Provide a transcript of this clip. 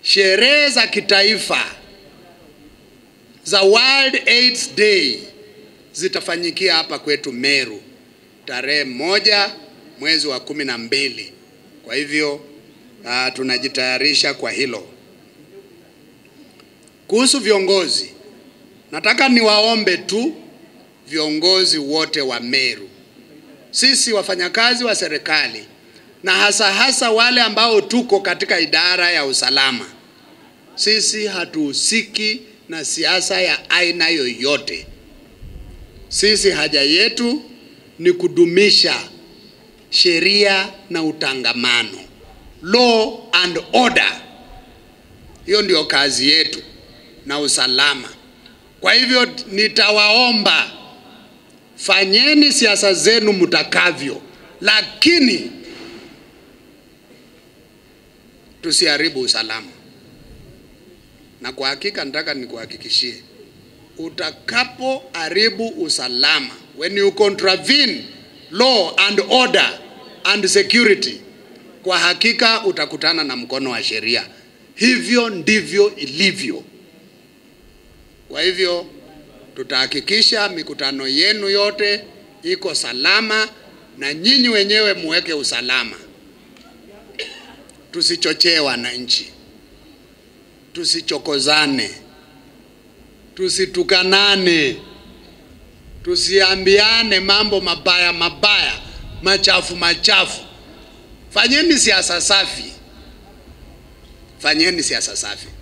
sherehe za kitaifa za World AIDS Day zitafanyikia hapa kwetu Meru tarehe moja mwezi wa kumi na mbili. Kwa hivyo uh, tunajitayarisha kwa hilo. Kuhusu viongozi, nataka niwaombe tu viongozi wote wa Meru, sisi wafanyakazi wa serikali na hasa hasa wale ambao tuko katika idara ya usalama, sisi hatuhusiki na siasa ya aina yoyote. Sisi haja yetu ni kudumisha sheria na utangamano, law and order. Hiyo ndio kazi yetu na usalama. Kwa hivyo nitawaomba fanyeni siasa zenu mtakavyo, lakini tusiharibu usalama. Na kwa hakika nataka nikuhakikishie, utakapoharibu usalama, when you contravene law and order and security, kwa hakika utakutana na mkono wa sheria. Hivyo ndivyo ilivyo. Kwa hivyo tutahakikisha mikutano yenu yote iko salama na nyinyi wenyewe muweke usalama. Tusichochee wananchi, tusichokozane, tusitukanane, tusiambiane mambo mabaya mabaya, machafu machafu. Fanyeni siasa safi, fanyeni siasa safi.